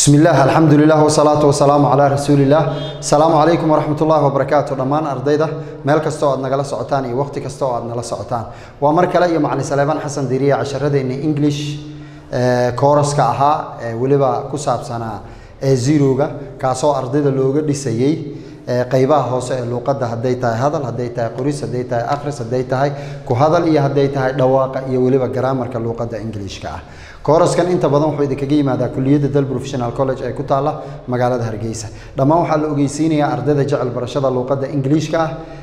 bismi illaah alxamdu lilah wsalaatu wasalaamu calaa rasuulillaah asalaamu calaykum waraxmat ullaahi wabarakaatu dhammaan ardayda meel kasta oo aad nagala socotaan iyo wakhti kasta oo aad nala socotaan waa mar kale iyo macalin saleebaan xasan diiriya casharadeenna english kooraska ahaa ee weliba ku saabsanaa ee zeroga kaasoo ardayda looga dhisayey qeybaha hoose ee luuqadda hadday tahay hadal hadday tahay qoris hadday tahay akhris hadday tahay ku hadal iyo hadday tahay dhawaaqa iyo weliba garaamarka luuqadda ingiliishka ah kooraskan inta badan wuxuu idinkaga yimaadaa kuliyadda dal professional college ee ku taalla magaalada hargeysa dhammaan waxaa la ogeysiinayaa ardayda jecel barashada luuqadda ingiliishka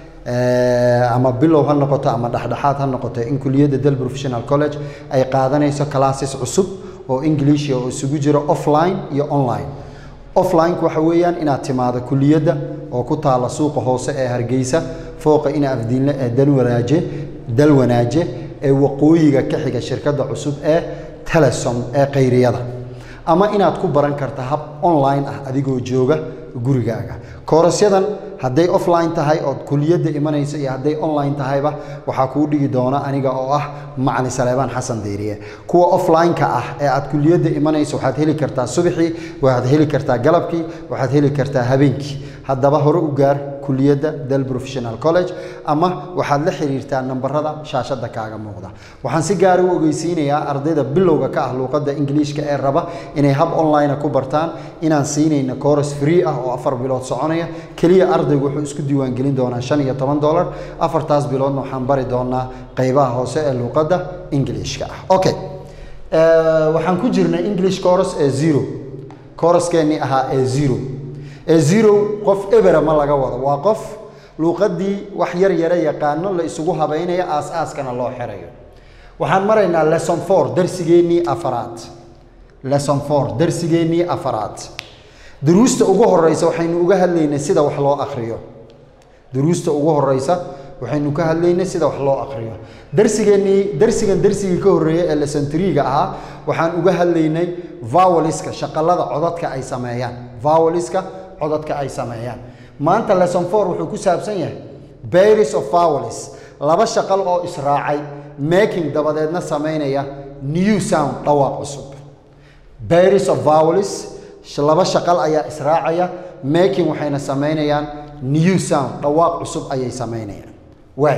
ah ama bilow ha noqoto ama dhexdhexaad ha noqoto in kuliyadda dal professional college ay qaadanayso classes cusub oo english oo isugu jiro offline iyo online offline-ku waxa weeyaan inaad timaado kuliyadda oo ku taalla suuqa hoose ee hargeysa fooqa ina afdiinle ee dalwanaaje dalwanaaje ee waqooyiga ka xiga shirkadda cusub ee telesom ee kayriyada ama inaad ku baran karta hab online ah adigoo jooga gurigaaga koorasyadan hadday offline tahay ood kuliyadda imanayso iyo hadday online tahayba waxaa kuu dhigi doona aniga oo ah macali saleebaan xasan diiriye kuwa offline-ka ah ee aad kuliyadda imanayso waxaad heli kartaa subaxii waxaad heli kartaa galabkii waxaad heli kartaa habeenkii haddaba hore u gaar kuliyadda dal professional college ama waxaad la xiriirtaa nambarada shaashadda kaaga muuqda waxaan si gaara u ogeysiinayaa ardayda bilowga ka ah luuqadda ingiliishka ee raba inay hab online ku bartaan inaan siinayna course free ah oo afar bilood soconaya keliya ardaygu wuxuu isku diiwaangelin doonaa shan iyo toban dollar afartaas biloodna waxaan bari doonaa qeybaha hoose ee luuqadda ingiliishka ah okay waxaan ku jirnay english course ee zero couraskeennii ahaa ee zero ee zero qof ebera ma laga wado waa qof luuqaddii wax yar yara yaqaano la isugu habaynaya aas-aaskana loo xirayo waxaan maraynaa lesson four darsigeennii afaraad lesson four darsigeennii afaraad duruusta ugu horeysa waxaynu uga hadlaynay sida wax loo akriyo duruusta ugu horeysa waxaynu ka hadlaynay sida wax loo akriyo darsigeennii darsigan darsigii ka horreeyay ee lesson three-ga ahaa waxaan uga hadlaynay voweliska shaqalada codadka ay sameeyaan voweliska codadka ay sameeyaan maanta lesson four wuxuu ku saabsan yahay baris of vowels laba shaqal oo israacay making dabadeedna sameynaya new sound dhawaaq cusub baris of vowels laba shaqal ayaa israacaya making waxayna sameynayaan new sound dhawaaq cusub ayay sameynayaan waay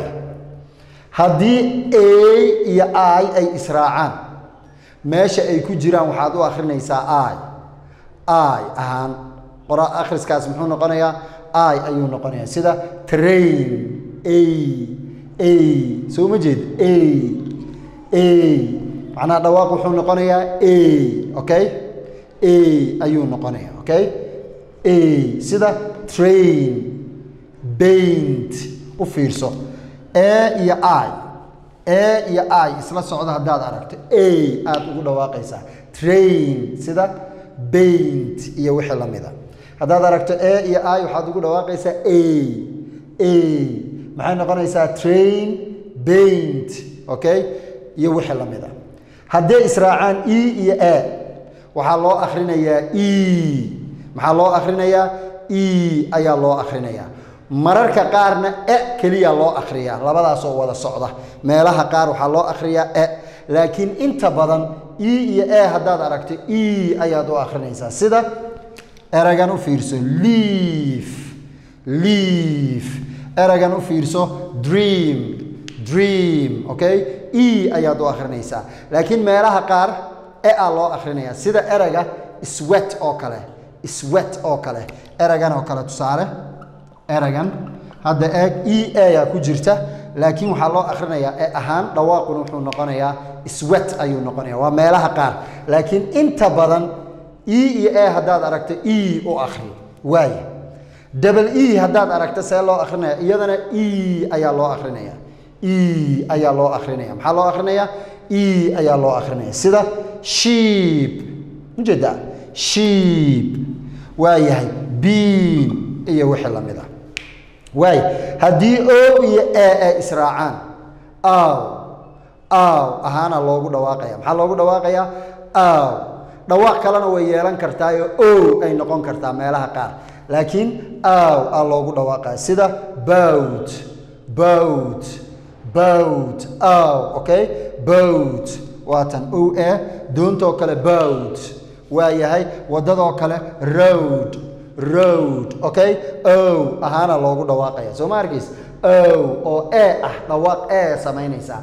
haddii a iyo i ay israacaan meesha ay ku jiraan waxaad u akrinaysaa i i ahaan qora akhriskaas muxuu noqonayaa i ayuu noqonayaa sida train a a soo ma jeed a a macnaha dhawaaq wuxuu noqonayaa a okay a ayuu noqonaya okay a sida train baint u fiirso e iyo i e iyo i isla socda haddaad aragto a aada ugu dhawaaqaysaa train sida baint iyo wixii lamida haddaad aragto e iyo i waxaad ugu dhawaaqaysaa a a maxay noqonaysaa train baint okay iyo wixii lamida hadday israacaan e iyo a waxaa loo akrinayaa e maxaa loo akrinayaa e ayaa loo akrinayaa mararka qaarna e keliya loo akriyaa labadaasoo wada socda meelaha qaar waxaa loo akriyaa e laakiin inta badan e iyo e haddaad aragto e ayaad u akrinaysaa sida eragan u fiirso leaf leaf eragan u fiirso dream dream okay e ayaad u akrinaysaa laakiin meelaha qaar e a loo akrinaya sida erega swet oo kale swet oo kale eragan oo kale tusaale eragan hadda eeg e ayaa ku jirta laakiin waxaa loo akrinayaa e ahaan dhawaaquna wuxuu noqonayaa swet ayuu noqonaya waa meelaha qaar laakiin inta badan e iyo e haddaad aragto e u akri waaya double e haddaad aragto see loo akrinaya iyadana e ayaa loo akrinaya e ayaa loo akrinaya maxaa loo akrinaya e ayaa loo akrinaya sida sheep ujeeda sheep waa yahay bean iyo wixii lamid ah waay haddii o iyo e ay israacaan aw aw ahaana loogu dhawaaqaya maxaa loogu dhawaaqayaa aw dhawaaq kalena way yeelan kartaayo o ay noqon kartaa meelaha qaar laakiin aw aa loogu dhawaaqaya sida bowt bowt bowt aw okay bowt waatan o e doontoo kale bowt waa yahay waddadoo kale road road okay o ahaana loogu dhawaaqaya soo ma arkays o oo e ah dhawaaq e samaynaysaa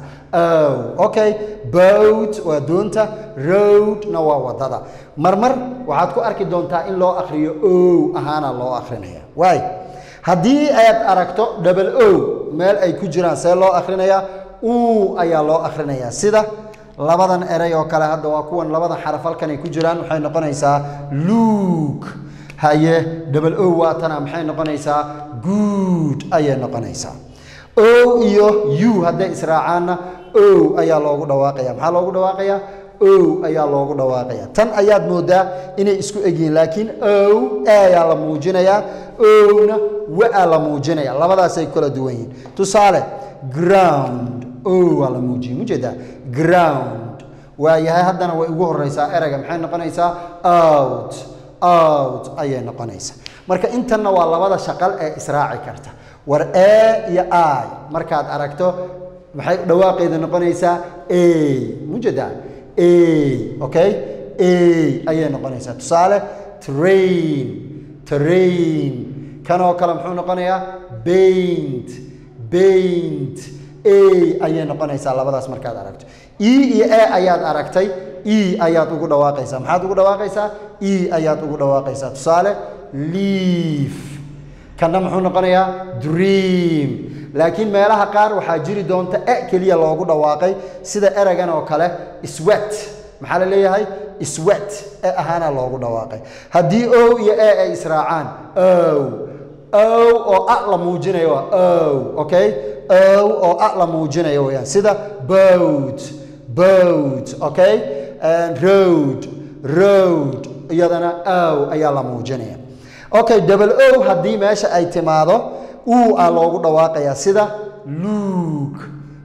o okay boat waa doonta roadna waa waddada marmar waxaad ku arki doontaa in loo akriyo o ahaana loo akrinaya waay haddii aad aragto double o meel ay ku jiraan see loo akhrinayaa u ayaa loo akhrinayaa sida labadan eray oo kale hadda waa kuwan labadan xaraf halkan ay ku jiraan waxay noqonaysaa luuk haye double o waatana maxay noqonaysaa good ayay noqonaysaa o iyo u hadday israacaanna o ayaa loogu dhawaaqaya maxaa loogu dhawaaqayaa o ayaa loogu dhawaaqaya tan ayaad moodaa inay isku egyihiin laakiin o ayaa la muujinayaa owna waa la muujinaya labadaasay kala duwan yihiin tusaale ground o waa la muujiyey mujeedaa ground waa yahay haddana way ugu horeysaa ereyga maxay noqonaysaa out out ayay noqonaysaa marka intanna waa labada shaqal ee israaci karta war e iyo i markaad aragto maxay dhawaaqeeda noqonaysaa a mujeedaa a okay a ayay noqonaysaa tusaale train train kanoo kale muxuu noqonayaa baint baint a ayay noqonaysaa labadaas markaad aragto e iyo e ayaad aragtay e ayaad ugu dhawaaqaysaa maxaad ugu dhawaaqaysaa e ayaad ugu dhawaaqaysaa tusaale leaf kanna muxuu noqonayaa dream laakiin meelaha qaar waxaa jiri doonta e keliya loogu dhawaaqay sida ereygan oo kale swet maxaa la leeyahay swet e ahaana loogu dhawaaqay haddii o iyo e ay israacaan ow ow oo a la muujinayo waa ow okay ow oo a la muujinayo weyaan sida boat boat okay road road iyadana ow ayaa la muujinaya okay double o haddii meesha ay timaado uu a loogu dhawaaqayaa sida luuk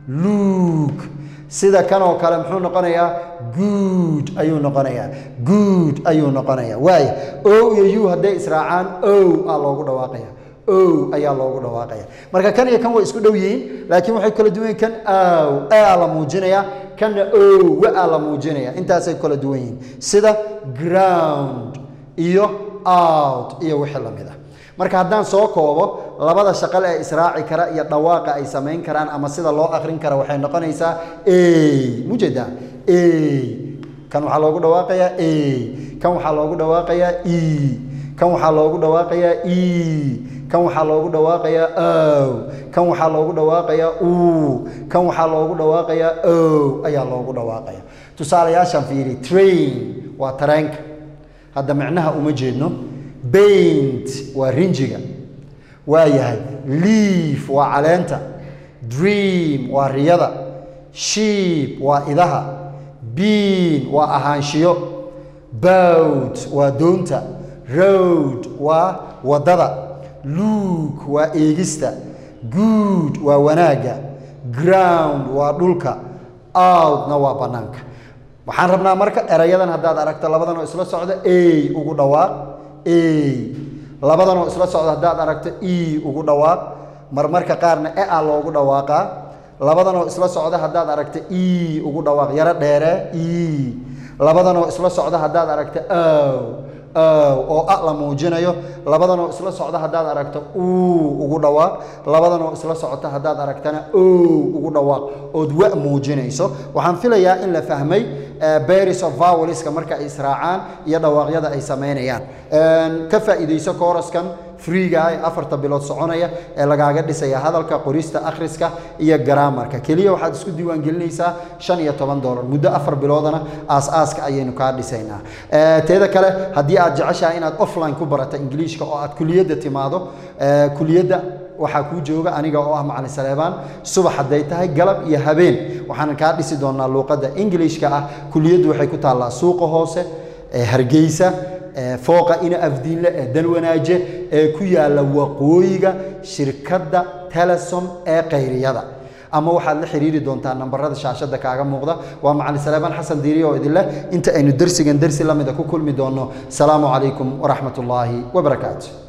luuk sida kanoo kale muxuu noqonayaa good ayuu noqonayaa good ayuu noqonayaa waaya o iyo u hadday israacaan o a loogu dhawaaqaya o ayaa loogu dhawaaqaya marka kan iyo kan way isku dhow yihiin laakiin waxay kala duwan yihin kan aw a la muujinaya kanna o wa la muujinaya intaasay kala duwan yihiin sida ground iyo out iyo wixii lamid ah marka haddaan soo koobo labada shaqal ee israaci kara iyo dhawaaqa ay samayn karaan ama sida loo akrin kara waxay noqonaysaa a mujeeda a kan waxaa loogu dhawaaqayaa a kan waxaa loogu dhawaaqayaa e kan waxaa loogu dhawaaqayaa e kan waxaa loogu dhawaaqayaa ow kan waxaa loogu dhawaaqayaa u kan waxaa loogu dhawaaqayaa ow ayaa loogu dhawaaqaya tusaalayaashaan fiiri train waa tareenka hadda micnaha uma jeedno baint waa rinjiga waa yahay leaf waa caleenta dream waa riyada sheep waa idaha bean waa ahaanshiyo boat waa doonta road waa waddada luuk waa eegista good waa wanaagga ground waa dhulka outna waa bannaanka waxaan rabnaa marka erayadan haddaad aragto labadan oo isla socda a ugu dhawaaq a labadan oo isla socda haddaad aragto e ugu dhawaaq marmarka qaarna e a loogu dhawaaqaa labadan oo isla socda haddaad aragto e ugu dhawaaq yaro dheere e labadan oo isla socda haddaad aragto ow ow oo a la muujinayo labadan oo isla socda haddaad aragto uu ugu dhawaaq labadan oo isla socota haddaad aragtana ow ugu dhawaaq ood wa muujinayso waxaan filayaa in la fahmay baris of vowelska marka ay israacaan iyo dhawaaqyada ay samaynayaan ka faa'iidayso kooraskan freega ee afarta bilood soconaya ee lagaaga dhisaya hadalka qorista akhriska iyo garaamarka keliya waxaad isku diiwaangelinaysaa shan iyo toban dolar muddo afar biloodana aas-aaska ayaynu kaa dhisaynaa teeda kale haddii aad jeceshahay inaad offline ku barato ingiliishka oo aad kuliyadda timaado kuliyadda waxaa kuu jooga aniga oo ah macalin saleebaan subax hadday tahay galab iyo habeen waxaan kaa dhisi doonaa luuqadda ingiliishka ah kuliyaddu waxay ku taallaa suuqa hoose ee hargeysa fooqa ina afdiinle ee dalwanaaje ee ku yaalla waqooyiga shirkadda telesom ee kayriyada ama waxaad la xiriiri doontaa nambarada shaashada kaaga muuqda waa macalin saleebaan xasan diiriye oo idin leh inta aynu dersigan dersi lamida ku kulmi doonno salaamu calaykum waraxmat ullaahi wabarakaatu